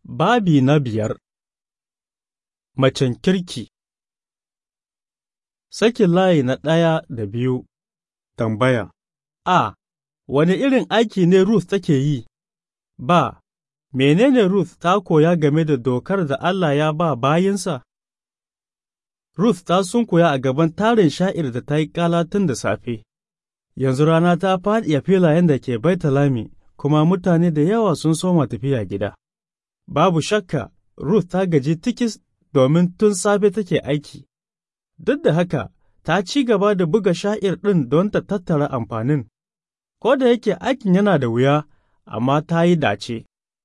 Babi na biyar Macen kirki Sakin layi na ɗaya da biyu Tambaya A. Wani irin aiki ne Ruth take yi? Ba. Menene Ruth ta koya game da dokar da Allah ya ba bayinsa? Ruth ta sunkuya a gaban tarin sha'ir da ta yi ƙala tun da safe. Yanzu rana ta faɗi a filayen da ke Baitalami, kuma mutane da yawa sun soma tafiya gida. Babu shakka, Ruth ta gaji tikis domin tun safe take aiki. Duk da haka, ta ci gaba da buga sha'ir ɗin don ta tattara amfanin. Ko da yake aikin yana da wuya, amma ta yi dace.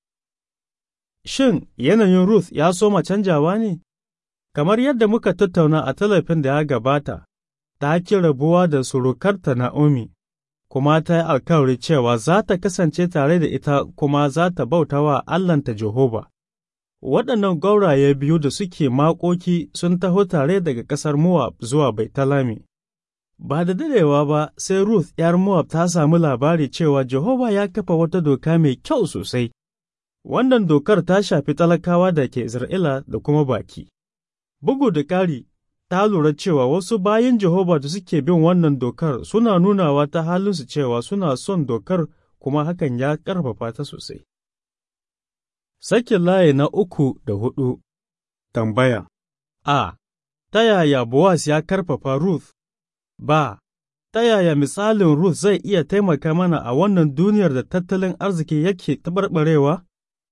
Shin yanayin Ruth ya soma canjawa ne? Kamar yadda muka tattauna a talafin da ya gabata, ta ki rabuwa da surukarta Na'omi, kuma ta yi alkawari cewa za ta kasance tare da ita kuma za ta bauta wa Allahnta Jehova. Waɗannan gauraye biyu da suke makoki sun taho tare daga ƙasar Moab zuwa Baitalami. Ba da dadewa ba sai Ruth ’yar Moab ta samu labari cewa Jehova ya kafa wata doka mai kyau sosai. Wannan dokar ta shafi talakawa da ke Isra'ila da kuma baki. Bugu da ƙari, ta lura cewa wasu bayan Jehova da suke bin wannan dokar suna nunawa ta halinsu cewa suna son dokar kuma hakan ya ƙarfafa ta sosai. Sakin layi na uku da hudu Tambaya A. Ta yaya Boaz ya karfafa Ruth? Ba. Ta yaya misalin Ruth zai iya taimaka mana a wannan duniyar da tattalin arziki yake taɓarɓarewa?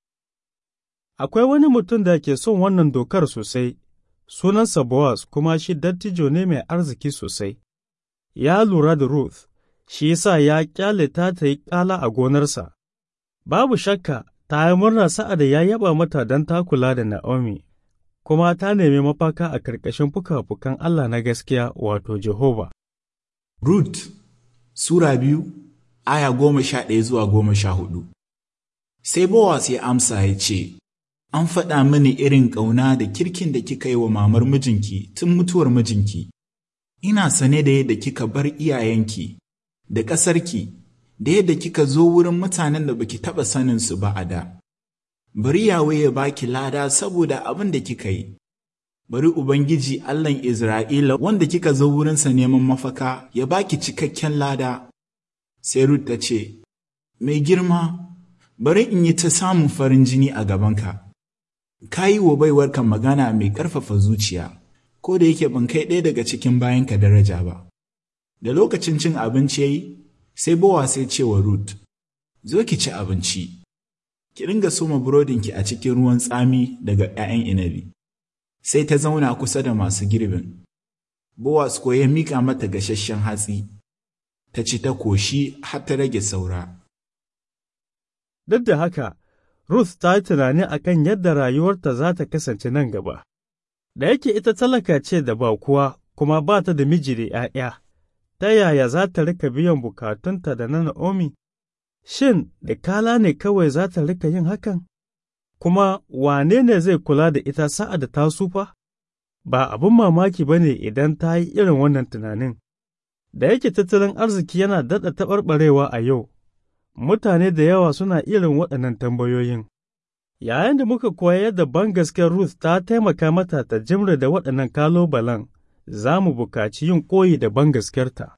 Akwai wani mutum da ke son wannan dokar sosai, sunansa Boaz kuma shi dattijo ne mai arziki sosai. Ya lura da Ruth, shi yasa ya ƙyale ta ta yi ƙala a gonarsa. Babu shakka, ta yi murna sa'ad da ya yaba mata don ta kula da Na'omi, kuma ta nemi mafaka a ƙarƙashin fuka-fukan Allah na gaskiya wato Jehova. Ruth Sura biyu, aya goma sha ɗaya zuwa goma sha hudu. Sai Bowas ya amsa ya ce, An faɗa mini irin ƙauna da kirkin da kika yi wa mamar mijinki tun mutuwar mijinki. Ina sane da yadda kika bar iyayenki, da ƙasarki, da yadda kika zo wurin mutanen da baki taɓa saninsu ba a da. Bari Yawe ya baki lada saboda abin da kika yi. Bari Ubangiji Allahn Isra'ila wanda kika zo wurinsa neman mafaka ya baki cikakken lada. Sai Ruth ta ce, Mai girma, bari in yi ta samun farin jini a gabanka. Ka yi wa baiwarka magana mai ƙarfafa zuciya, ko da yake ban kai ɗaya daga cikin bayanka daraja ba. Da lokacin cin abinci ya yi, sai Bowa sai ce wa Ruth, Zo ki ci abinci, ki ringa soma burodinki a cikin ruwan tsami daga ‘ya'yan inabi. Sai ta zauna kusa da masu girbin. Bowas ko ya miƙa mata gasasshen hatsi, ta ci ta koshi har ta rage saura. Duk da haka, Ruth ta yi tunani a kan yadda rayuwarta za ta kasance nan gaba. Da yake ita talaka ce da ba kuwa kuma ba ta da miji da ‘ya'ya, ta yaya za ta rika biyan bukatunta da na Na'omi? Shin, da kala ne kawai za ta rika yin hakan? Kuma wane ne zai kula da ita sa'ad da ta sufa? Ba abin mamaki ba ne idan ta yi irin wannan tunanin. Da yake tattalin arziki yana daɗa taɓarɓarewa a yau, mutane da yawa suna irin waɗannan tambayoyin. Yayin da muka koya yadda bangaskiyar Ruth ta taimaka mata ta jimre da waɗannan kalobalen, za mu bukaci yin koyi da bangaskiyarta.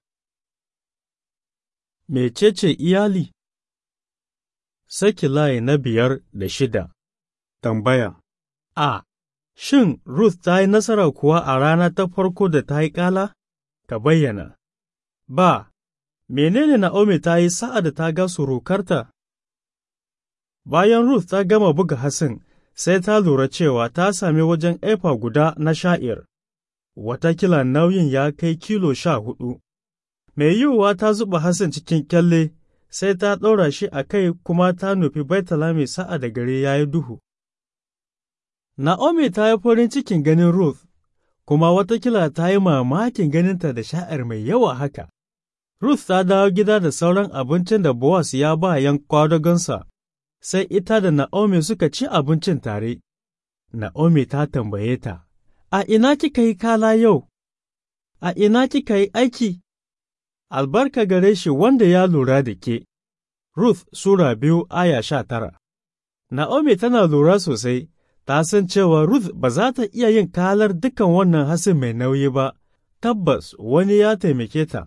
Mecece iyali? Saki layi na biyar da shida Tambaya A. Shin Ruth ta yi nasara kuwa a rana ta farko da ta yi ƙala? Ka bayyana. Ba. Menene Na'omi ta yi sa'ad da ta ga surukarta? Bayan Ruth ta gama buga hasin, sai ta lura cewa ta sami wajen efa guda na sha'ir, watakila nauyin ya kai kilo sha hudu. Mai yiwuwa ta zuba hasin cikin kyalle, sai ta ɗaura shi a kai kuma ta nufi Baitalami sa'a da gare ya yi duhu. Na'omi ta yi farin cikin ganin Ruth, kuma watakila ta yi mamakin ganinta da sha'ir mai yawa haka. Ruth ta dawo gida da sauran abincin da Boaz ya ba yan kwadagonsa, sai ita da Na'omi suka ci abincin tare. Na'omi ta tambaye ta, A ina kika yi kala yau? A ina kika yi aiki? Albarka gare shi wanda ya lura da ke. Ruth Sura biyu aya sha tara Na'omi tana lura sosai, ta san cewa Ruth ba za ta iya yin kalar dukan wannan hasin mai nauyi ba, tabbas wani ya taimake ta.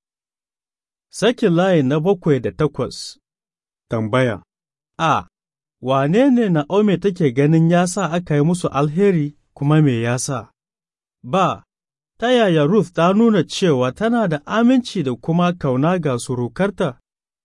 Sakin layi na bakwai da takwas Tambaya A. Wane ne Na'omi take ganin ya sa aka yi musu alheri kuma me ya sa? Ba, ta yaya Ruth ta nuna cewa tana da aminci da kuma kauna ga surukarta?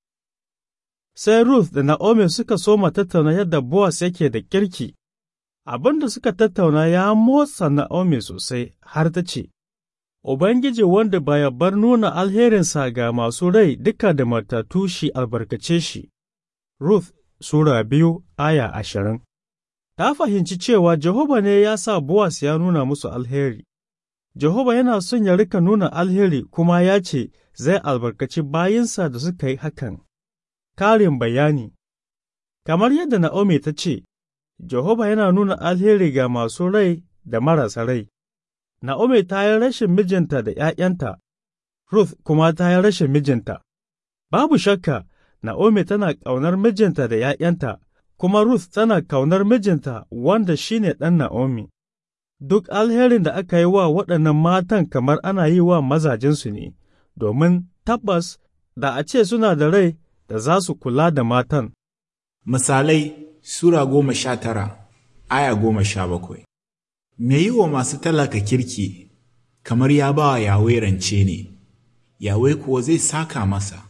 Sai Ruth da Na'omi suka soma tattauna yadda Boaz yake da kirki, abin da suka tattauna ya motsa Na'omi sosai har ta ce, Ubangiji wanda baya bar nuna alherinsa ga masu rai duka da matatu shi albarkace shi. Ruth Sura biyu aya ashirin Ta fahimci cewa Jehova ne ya sa Boaz ya nuna musu alheri. Jehova yana son ya rika nuna alheri kuma ya ce zai albarkaci bayinsa da suka yi hakan. Karin bayani Kamar yadda Na'omi ta ce, Jehova yana nuna alheri ga masu rai da marasa rai. Na'omi ta yi rashin mijinta da ’ya'yanta, Ruth kuma ta yi rashin mijinta. Babu shakka, Na'omi tana ƙaunar mijinta da ’ya'yanta, kuma Ruth tana ƙaunar mijinta wanda shi ne ɗan Na'omi. Duk alherin da aka yi wa waɗannan matan kamar ana yi wa mazajensu ne, domin tabbas da a ce suna da rai da za su kula da matan. Misalai Sura goma sha tara, aya goma sha bakwai. Me yi wa masu talaka kirki, kamar ya ba wa Yahweh rance ne, Yahweh kuwa zai saka masa.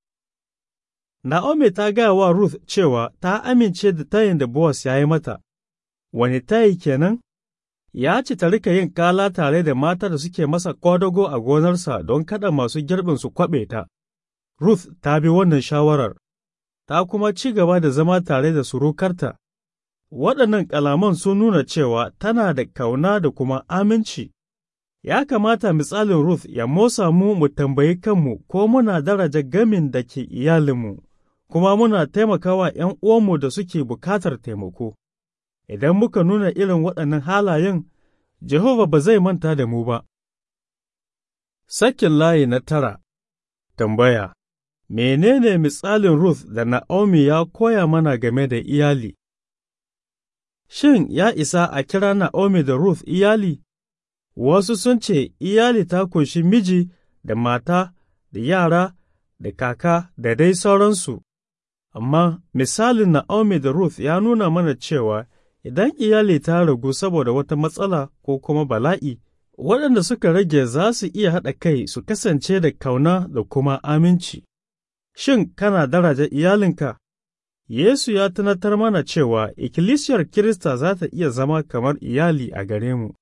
Na'omi ta gaya wa Ruth cewa ta amince da tayin da Boaz ya yi mata, wani tayi kenan? Ya ce ta rika yin kala tare da mata da suke masa kwadago a gonarsa don kada masu girbin su kwaɓe ta. Ruth ta bi wannan shawarar, ta kuma ci gaba da zama tare da surukarta. Waɗannan kalaman sun nuna cewa tana da kauna da kuma aminci. Ya kamata misalin Ruth ya motsa mu mu tambayi kanmu ko muna daraja gamin da ke iyalinmu, kuma muna taimakawa ’yan uwanmu da suke bukatar taimako. Idan muka nuna irin waɗannan halayen, Jehova ba zai manta da mu ba. Sakin layi na tara Tambaya Menene misalin Ruth da Na'omi ya koya mana game da iyali? Shin ya isa a kira Na'omi da Ruth iyali? Wasu sun ce iyali ta kunshi miji da mata da yara da kaka da dai sauransu, amma misalin Na'omi da Ruth ya nuna mana cewa idan iyali ta ragu saboda wata matsala ko kuma bala'i, waɗanda suka rage za su iya haɗa kai su kasance da kauna da kuma aminci. Shin kana daraja iyalinka? Yesu ya tunatar mana cewa ikkilisiyar Kirista za ta iya zama kamar iyali a gare mu.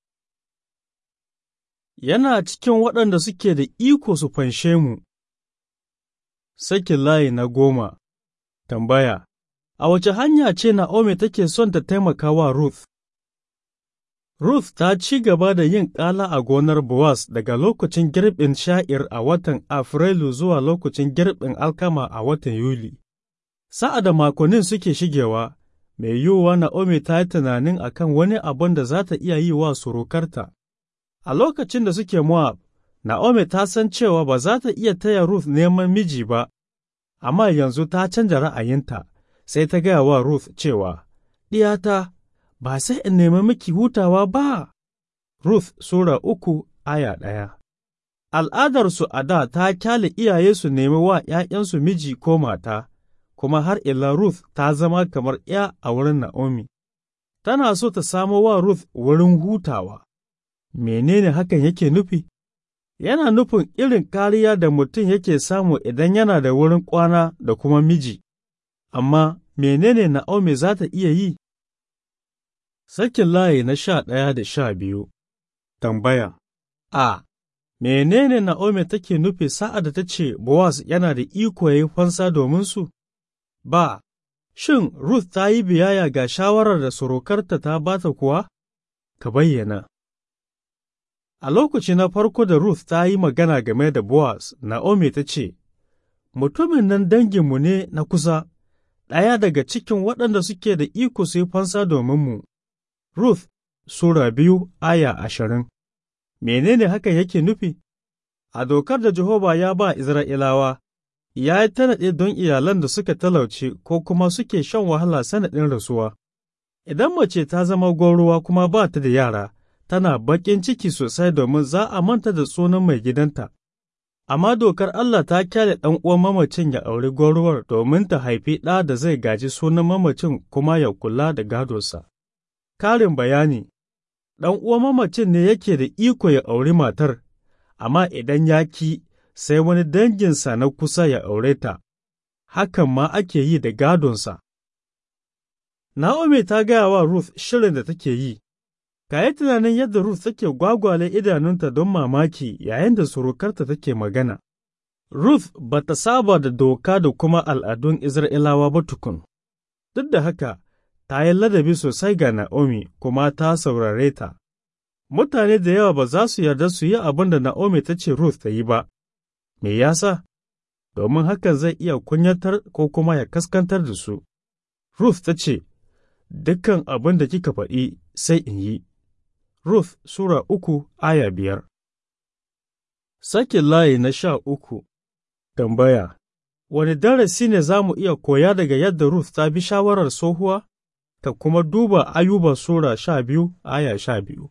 Yana cikin waɗanda suke da iko su fanshe mu. Sakin layi na goma Tambaya A wace hanya ce Na'omi take son ta taimaka wa Ruth? Ruth ta ci gaba da yin ƙala a gonar Boaz daga lokacin girbin sha'ir a watan Afrilu zuwa lokacin girbin alkama a watan Yuli. Sa'a da makonnin suke shigewa, mai yiwuwa Na'omi ta yi tunanin akan wani abin da za ta iya yi wa surukarta. A lokacin da suke Moab, Na'omi ta san cewa ba za ta iya taya Ruth neman miji ba, amma yanzu ta canja ra'ayinta. sai ta gaya wa Ruth cewa, Ɗiyata, ba sai in nemi miki hutawa ba. Ruth Sura uku aya ɗaya Al'adarsu a da ta kyale iyaye su nemi wa ’ya'yansu miji ko mata, kuma har ila Ruth ta zama kamar ’ya a wurin Na'omi. Tana so ta samo wa Ruth wurin hutawa. Menene hakan yake nufi? Yana nufin irin kariya da mutum yake samu idan yana da wurin kwana da kuma miji. amma menene Na'omi za ta iya yi? Sakin layi na sha ɗaya da sha biyu Tambaya A. Menene Na'omi take nufi sa'ad da ta ce Boaz yana da iko ya yi fansa domin su? Ba. Shin Ruth ta yi biyaya ga shawarar da surukarta ta bata kuwa? Ka bayyana. A lokaci na farko da Ruth ta yi magana game da Boaz, Na'omi ta ce, Mutumin nan danginmu ne na kusa, ɗaya daga cikin waɗanda suke da iko su yi fansa domin mu. Ruth Sura biyu aya ashirin Menene hakan yake nufi? A dokar da Jehova ya ba Isra'ilawa, ya yi tanaɗe don iyalan da suka talauce ko kuma suke shan wahala sanadin rasuwa. Idan mace ta zama gwauruwa kuma ba ta da yara, tana baƙin ciki sosai domin za a manta da sunan mai gidanta. Amma dokar Allah ta kyale ɗan uwan mamacin ya auri gwauruwar domin ta haifi ɗa da zai gaji sunan mamacin kuma ya kula da gadonsa. Karin bayani Ɗan uwan mamacin ne yake da iko ya auri matar, amma idan ya ki sai wani danginsa na kusa ya aure ta, hakan ma ake yi da gadonsa. Na'omi ta gaya wa Ruth shirin da take yi, ka yi tunanin yadda Ruth take gwagwale idanunta don mamaki yayin da surukarta take magana. Ruth ba ta saba da doka da kuma al'adun Isra'ilawa ba tukun, duk da haka ta yi ladabi sosai ga Na'omi kuma ta saurare ta. Mutane da yawa ba za su yarda su yi abin da Na'omi ta ce Ruth ta yi ba, me yasa? Domin hakan zai iya kunyatar ko kuma ya kaskantar da su. Ruth ta ce, Dukkan abin da kika faɗi sai in yi. Ruth Sura uku aya biyar Sakin layi na sha uku Tambaya Wani darasi ne za mu iya koya daga yadda Ruth ta bi shawarar tsohuwa? Ka kuma duba Ayuba Sura sha biyu aya sha biyu.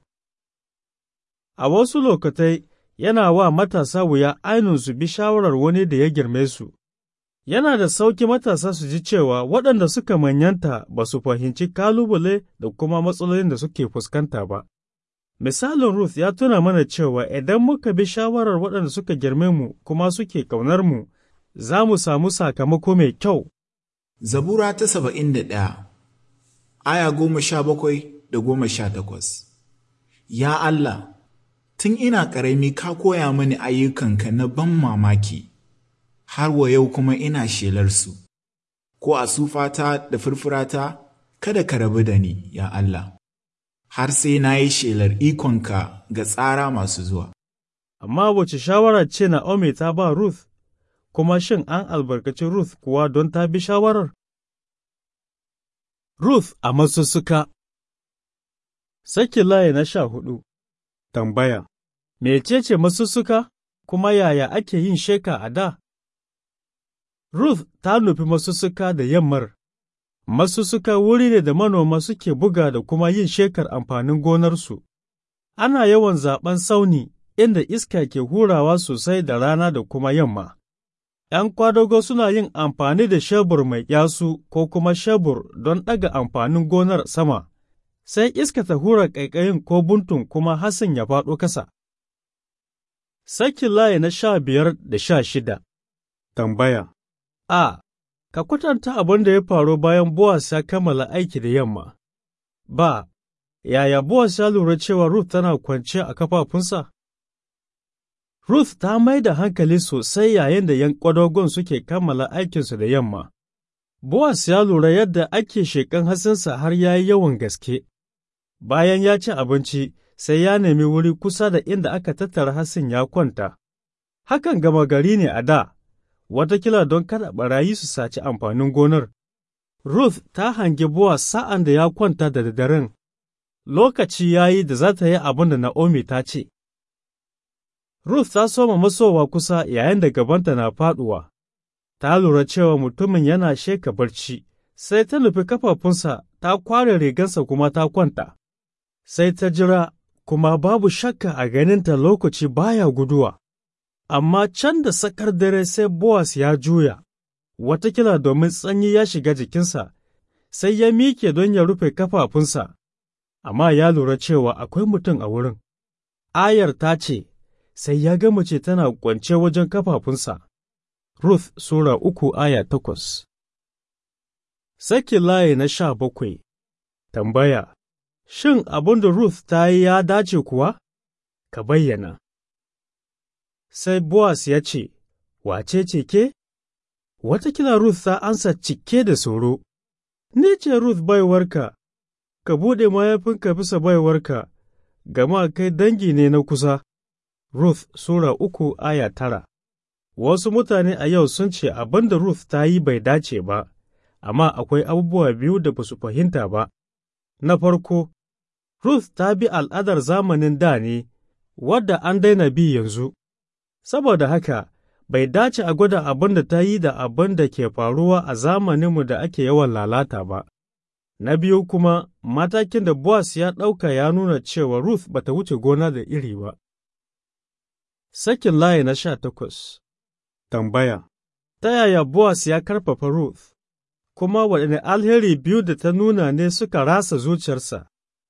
A wasu lokatai yana wa matasa wuya ainun su bi shawarar wani da ya girme su. Yana da sauki matasa su ji cewa waɗanda suka manyanta ba su fahimci kalubale da kuma matsalolin da suke fuskanta ba. Misalin Ruth ya tuna mana cewa idan muka bi shawarar waɗanda suka girme mu kuma suke ƙaunar mu, za mu samu sakamako mai kyau. Zabura ta saba'in da ɗaya, aya goma sha bakwai da goma sha takwas. Ya Allah, tun ina ƙarami ka koya mani ayyukanka na ban mamaki, har wa yau kuma ina shelarsu, ko a sufata da furfurata, kada ka rabu da ni, ya Allah. har sai na yi shelar ikonka ga tsara masu zuwa. Amma wace shawara ce Na'omi ta ba Ruth, kuma shin an albarkaci Ruth kuwa don ta bi shawarar? Ruth a masussuka Saki layi na sha hudu Tambaya Mecece masussuka, kuma yaya ake yin sheka a da? Ruth ta nufi masussuka da yammar. Masussuka wuri ne da manoma suke buga da kuma yin shekar amfanin gonarsu. Ana yawan zaɓen sauni inda iska ke hurawa sosai da rana da kuma yamma. ’Yan kwadago suna yin amfani da shebur mai yasu ko kuma shebur don ɗaga amfanin gonar sama, sai iska ta hura ƙaiƙayin ko buntun kuma hasin ya faɗo kasa. Sakin layi na sha biyar da sha shida Tambaya A. Ka kwatanta abin da ya faru bayan Boaz ya kammala aiki da yamma. Ba, yaya Boaz ya lura cewa Ruth tana kwance a kafafunsa? Ruth ta mai da hankali sosai yayin da ’yan kwadagon suke kammala aikinsu da yamma. Boaz ya lura yadda ake sheƙan hasinsa har ya yi yawan gaske. Bayan ya ci abinci, sai ya nemi wuri kusa da inda aka tattara hasin ya kwanta. Hakan gama gari ne a da. watakila don kada ɓarayi su saci amfanin gonar. Ruth ta hangi Boaz sa'an da ya kwanta da daddaren, lokaci ya yi da za ta yi abin da Na'omi ta ce. Ruth ta soma masowa kusa yayin da gabanta na faɗuwa, ta lura cewa mutumin yana sheka barci, sai ta nufi kafafunsa ta kware rigansa kuma ta kwanta, sai ta jira kuma babu shakka a ganinta lokaci baya guduwa. amma can da sakar dare sai Boaz ya juya, watakila domin tsanyi ya shiga jikinsa, sai ya mike don ya rufe kafafunsa, amma ya lura cewa akwai mutum a wurin. Ayar ta ce, sai ya ga mace tana kwance wajen kafafunsa. Ruth Sura uku aya takwas Saki layi na sha bakwai Tambaya Shin abin da Ruth ta yi ya dace kuwa? Ka bayyana. sai Boaz ya ce, Wace ce ke? Watakila Ruth ta ansa cike da tsoro, Ni ce Ruth baiwarka, ka buɗe mayafinka bisa baiwarka, gama kai dangi ne na kusa. Ruth Sura uku aya tara Wasu mutane a yau sun ce abin da Ruth ta yi bai dace ba, amma akwai abubuwa biyu da ba su fahimta ba. Na farko, Ruth ta bi al'adar zamanin da ne, wadda an daina bi yanzu. saboda haka bai dace a gwada abin da ta yi da abin da ke faruwa a zamaninmu da ake yawan lalata ba. Na biyu kuma, matakin da Boaz ya ɗauka ya nuna cewa Ruth ba ta wuce gona da iri ba. Sakin layi na sha takwas Tambaya Ta yaya Boaz ya karfafa Ruth, kuma waɗanne alheri biyu da ta nuna ne suka rasa zuciyarsa?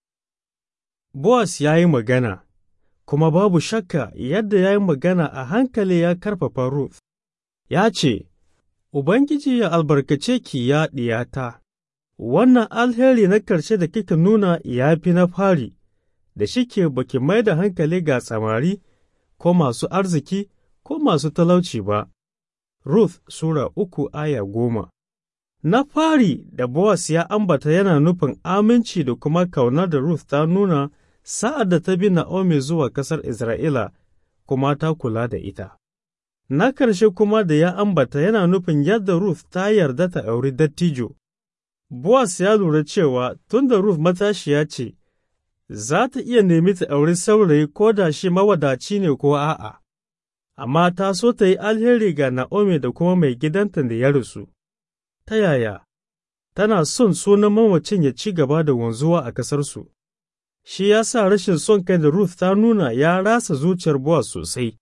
Boaz ya yi magana, kuma babu shakka yadda ya yi magana a hankali ya karfafa Ruth. Ya ce, Ubangiji ya albarkace ki ya ɗiyata. wannan alheri na ƙarshe da kika nuna ya fi na fari, da shike baki mai da hankali ga samari, ko masu arziki, ko masu talauci ba. Ruth Sura uku aya goma Na fari da Boaz ya ambata yana nufin aminci da kuma kaunar da Ruth ta nuna sa'ad da ta bi Na'omi zuwa ƙasar Isra'ila, kuma ta kula da ita. Na ƙarshe kuma da ya ambata yana nufin yadda Ruth ta yarda ta auri dattijo. Boaz ya lura cewa tun da Ruth matashiya ce, za ta iya nemi ta auri saurayi ko da shi mawadaci ne ko a'a, amma ta so ta yi alheri ga Na'omi da kuma mai gidanta da ya rasu. Ta yaya? Tana son sunan mamacin ya ci gaba da wanzuwa a ƙasarsu. Shi ya sa rashin son kai da Ruth ta nuna ya rasa zuciyar Boaz sosai.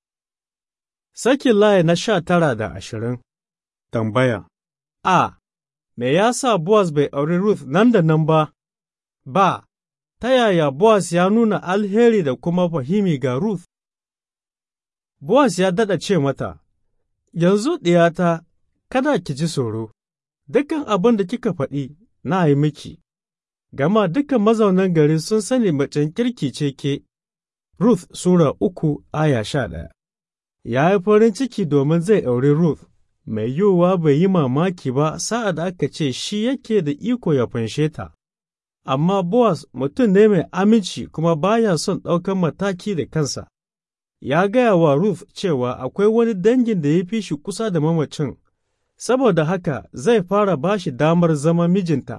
Sakin layi na sha tara da ashirin Tambaya A. Me ya sa Boaz bai auri Ruth nan da nan ba? Ba, ta yaya Boaz ya nuna alheri da kuma fahimi ga Ruth? Boaz ya daɗa ce mata, Yanzu ɗiyata, kada ki ji tsoro, dukan abin da kika faɗi na yi miki, gama dukan mazaunan gari sun sani macen kirki ce ke. Ruth Sura uku aya sha ɗaya Ya yi farin ciki domin zai auri Ruth. mai yiwuwa bai yi mamaki ba sa'ad da aka ce shi yake da iko ya fanshe ta, amma Boaz mutum ne mai aminci kuma baya son ɗaukan mataki da kansa. Ya gaya wa Ruth cewa akwai wani dangin da ya fi shi kusa da mamacin, saboda haka zai fara ba shi damar zama mijinta.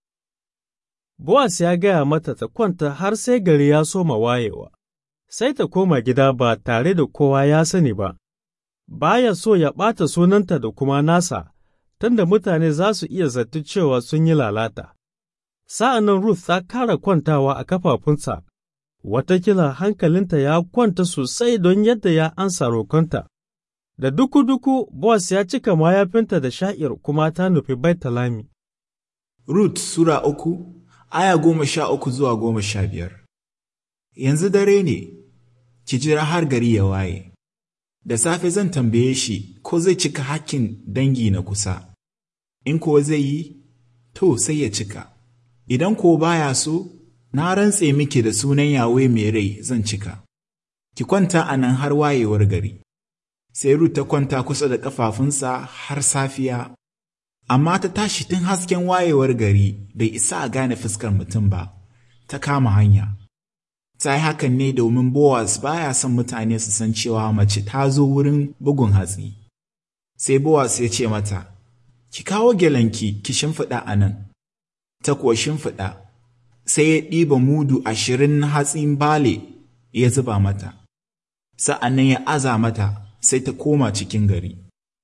Boaz ya gaya mata ta kwanta har sai gari ya soma wayewa, sai ta koma gida ba tare da kowa ya sani ba. baya so ya ɓata sunanta da kuma nasa, tunda mutane za su iya zata cewa sun yi lalata. Sa'an nan Ruth ta kara kwantawa a kafafunsa, watakila hankalinta ya kwanta sosai don yadda ya ansa rokonta. Da duku-duku, Boaz ya cika mayafinta da sha'ir kuma ta nufi Baitalami. Ruth Sura uku, aya goma sha uku zuwa goma sha biyar. Yanzu dare ne, ki jira har gari ya waye. da safe zan tambaye shi ko zai cika hakkin dangi na kusa, in kuwa zai yi, to sai ya cika, idan ko baya so, na rantse miki da sunan yawe mai rai zan cika, ki kwanta a nan har wayewar gari. Sai Ruth ta kwanta kusa da ƙafafunsa har safiya, amma ta tashi tun hasken wayewar gari bai isa a gane fuskar mutum ba, ta kama hanya. ta yi hakan ne domin Boaz baya son mutane su san cewa mace ta zo wurin bugun hatsi. Sai Boaz ya ce mata, Ki kawo gelanki ki shimfiɗa a nan, ta kuwa shimfiɗa, sai ya ɗiba mudu ashirin na hatsin bale ya zuba mata, sa'an nan ya aza mata sai ta koma cikin gari.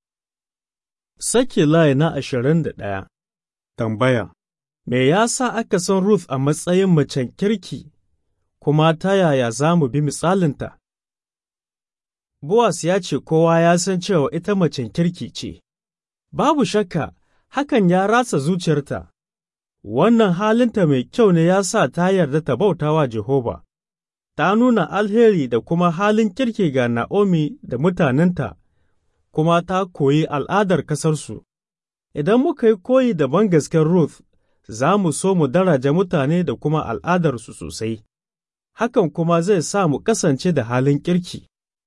Sake layi na ashirin da ɗaya Tambaya Me ya sa aka san Ruth a matsayin macen kirki kuma ta yaya za mu bi misalinta? Boaz ya ce kowa ya san cewa ita macen kirki ce, babu shakka hakan ya rasa zuciyarta, wannan halinta mai kyau ne ya sa ta yarda ta bauta wa Jehova, ta nuna alheri da kuma halin kirki ga Na'omi da mutanenta, kuma ta koyi al'adar ƙasarsu. Idan muka yi koyi da bangasken Ruth, za mu so mu daraja mutane da kuma al'adarsu sosai. hakan kuma zai sa mu kasance da halin kirki.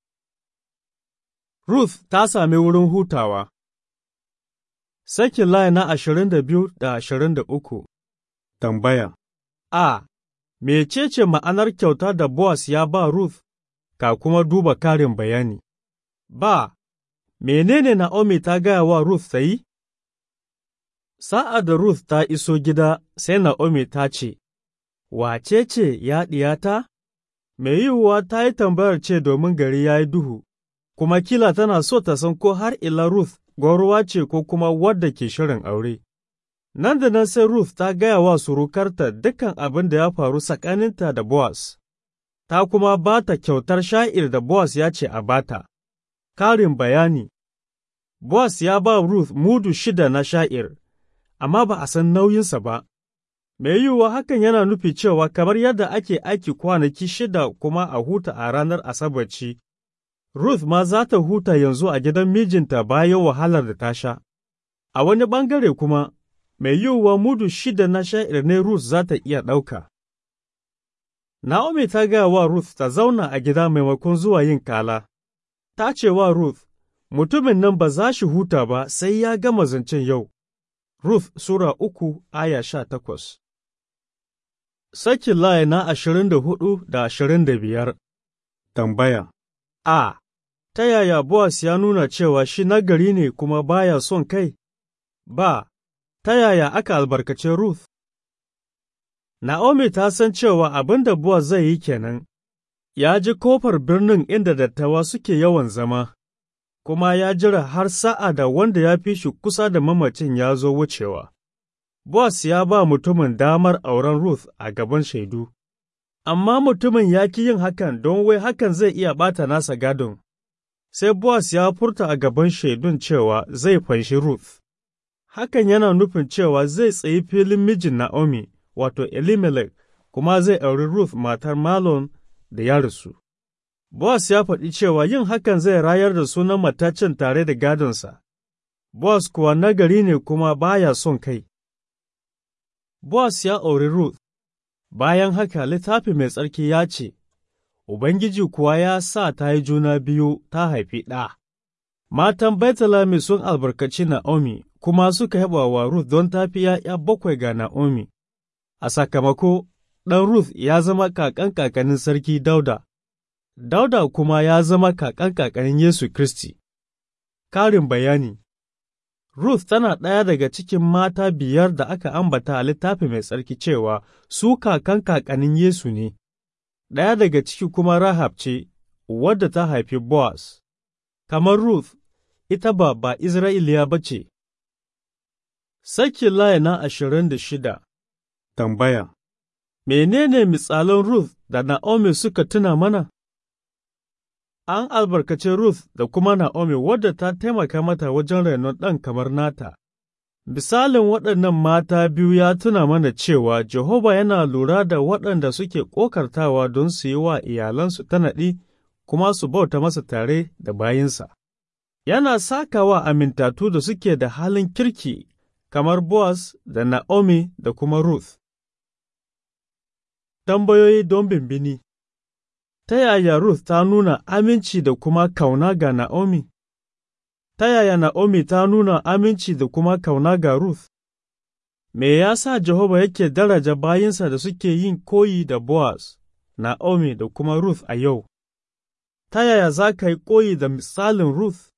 Ruth ta sami wurin hutawa Sakin layi na ashirin da biyu da ashirin da uku Tambaya A. Mecece ma'anar kyauta da Boaz ya ba Ruth, ka kuma duba karin bayani? Ba. Menene Na'omi ta gaya wa Ruth ta yi? Sa'ad da Ruth ta iso gida, sai Na'omi ta ce, Wace ce ya ɗiyata? Mai yiwuwa ta yi tambayar ce domin gari ya yi duhu, kuma kila tana so ta san ko har ila Ruth gwauruwa ce ko kuma wadda ke shirin aure. Nan da nan sai Ruth ta gaya wa surukarta dukan abin da ya faru tsakaninta da Boaz, ta kuma ba ta kyautar sha'ir da Boaz ya ce a bata. Karin bayani Boaz ya ba Ruth mudu shida na sha'ir, amma ba a san nauyinsa ba. Mai yiwuwa hakan yana nufi cewa kamar yadda ake aiki kwanaki shida kuma a huta a ranar Asabarci, Ruth ma za ta huta yanzu a gidan mijinta bayan wahalar da ta sha. A wani ɓangare kuma, mai yiwuwa mudu shida na sha'ir ne Ruth za ta iya ɗauka. Naomi ta gaya wa Ruth ta zauna a gida maimakon zuwa yin kala. Ta ce wa Ruth, Mutumin nan ba za shi huta ba sai ya gama zancen yau. Ruth Sura uku aya sha takwas Sakin layi na ashirin da hudu da ashirin da biyar Tambaya A. Ta yaya Boaz ya nuna cewa shi nagari ne kuma baya son kai? Ba. Ta yaya aka albarkace Ruth? Na'omi ta san cewa abin da Boaz zai yi kenan, ya ji kofar birnin inda dattawa suke yawan zama, kuma ya jira har sa'a da wanda ya fi shi kusa da mamacin ya zo wucewa. Boaz ya ba mutumin damar auren Ruth a gaban shaidu, amma mutumin ya ki yin hakan don wai hakan zai iya ɓata nasa gadon. Sai Boaz ya furta a gaban shaidun cewa zai fanshi Ruth. Hakan yana nufin cewa zai tsayi filin mijin Na'omi, wato Elimelech, kuma zai auri Ruth matar Malon da ya rasu. Boaz ya faɗi cewa yin hakan zai rayar da sunan matacin tare da gadonsa. Boaz kuwa nagari ne kuma baya son kai. Boaz ya auri Ruth, bayan haka littafi mai tsarki ya ce, Ubangiji kuwa ya sa ta yi juna biyu ta haifi ɗa. Matan Baitalami sun albarkaci Na'omi kuma suka yaba wa Ruth don ta fi ’ya'ya bakwai ga Na'omi. A sakamako, ɗan Ruth ya zama kakan kakanin sarki Dauda, Dauda kuma ya zama kakan kakanin Yesu Kiristi. Karin bayani Ruth tana ɗaya daga cikin mata biyar da aka ambata a littafi mai tsarki cewa su kakan kakanin Yesu ne, ɗaya daga ciki kuma Rahab ce, wadda ta haifi Boaz. Kamar Ruth, ita ba ba Isra'iliya ba ce. Sakin layi na ashirin da shida Tambaya Menene misalan Ruth da Na'omi suka tuna mana? An albarkace Ruth da kuma Na'omi wadda ta taimaka mata wajen renon ɗan kamar nata. Misalin waɗannan mata biyu ya tuna mana cewa Jehova yana lura da waɗanda suke ƙokartawa don su yi wa iyalansu tanaɗi kuma su bauta masa tare da bayinsa. Yana sakawa amintatu da suke da halin kirki kamar Boaz da Na'omi da kuma Ruth. Tambayoyi don bimbini Ta yaya Ruth ta nuna aminci da kuma kauna ga Na'omi? Ta yaya Na'omi ta nuna aminci da kuma kauna ga Ruth? Me ya sa Jehova yake daraja bayinsa da suke yin koyi da Boaz, Na'omi da kuma Ruth a yau? Ta yaya za ka yi koyi da misalin Ruth?